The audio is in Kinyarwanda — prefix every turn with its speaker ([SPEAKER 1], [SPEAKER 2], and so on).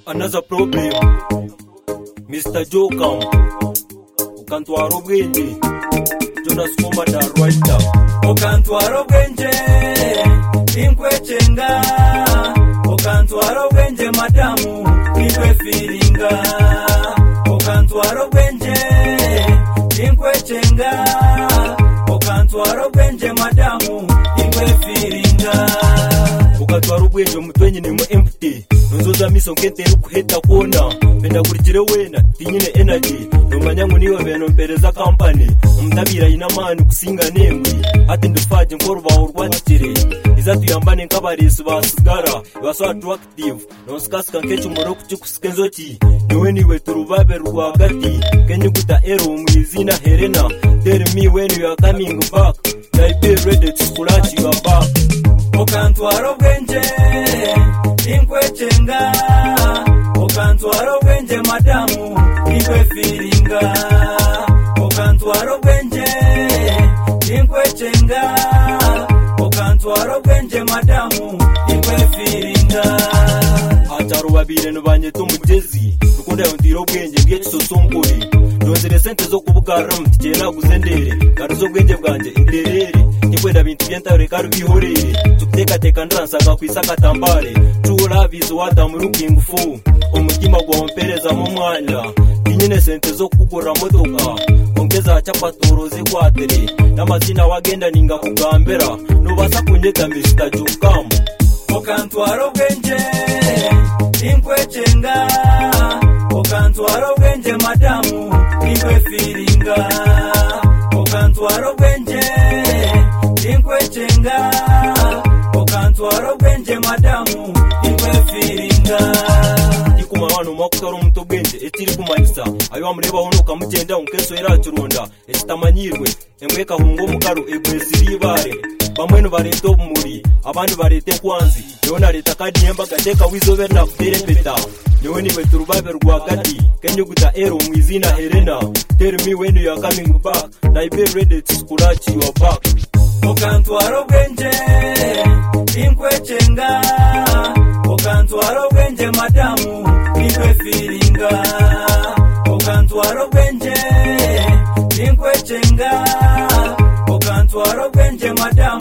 [SPEAKER 1] another problem mr jokam ukantwara ubwenge jonas komanda rwanda
[SPEAKER 2] ukantwara ubwenge inkwecenga ukantwara ubwenge madamu inkwefiringa ukantwara ubwenge inkwecenga ukantwara ubwenge madamu inkwefiringa
[SPEAKER 1] ukatwara ubwenge umutwe nyine mu empty nunzoza miso nkentera ukuheta kona mbendakurikire wena tinyine energy numanyangu niyo beno mpereza kampani umutabira inamani kusinga nengwi ati ndufaje nkorubaho rwatire izatuyambane nk'abarezi ba sigara ibaso attractive nonsikasika nkenshi umuro kukikusika enzoki niwe niwe turubabe rwagati kenyuguta ero mu izina helena tell me when you are coming back i be ready to scratch your back
[SPEAKER 2] ukantwara ubwenge inkwecenga ukantwara ubwenge madamu inkwefiringa ukantwara ubwenge inkwecenga ukantwara ubwenge madamu inkwefiringa
[SPEAKER 1] atarubabire nubanyeta umugezi rukundo yawundira ubwenge bw'ikisosombore ndonzere sente zo kubugarura mutikeye naguze ndere garuza ubwenge bwanjye inderere nikwenda bintu byentare kandi ubihorere tukutekateka ndansaka ku isi akatambare tuwurabizi watamurukingi fu umutima gwawe mperezamo umwanya tinyine sente zo kugura modoka ongeza chapatoro zikwatere n'amazina wagenda ninga kugambera nubasa kunyeta mr jukamu
[SPEAKER 2] ukantwara ubwenge inkwecenga ukantwara ubwenge madamu inkwefiringa ukantwara ubwenge inkwecenga ukantwara ubwenge madamu inkwefiringa
[SPEAKER 1] ikuma abantu makutari omuntu obwenge ekiri kumanyisa ayo wamurebaho nokamugenda nkenso erakironda ekitamanyirwe emwe kahunga omukaru egwezi ribaare bamwe nibareeta obumuri abandi bareeta ekwanzi niwe nareeta kadi yembagateeka wiizoobe nakuteera empeta niwe niwe turubabe rwagati kenyuguta ero mu izina helena tell me when you are coming back na ibe ready to scratch your back
[SPEAKER 2] ukantwara ubwenge inkwecenga ukantwara ubwenge madamu inkwefiringa ukantwara ubwenge inkwecenga ukantwara ubwenge madamu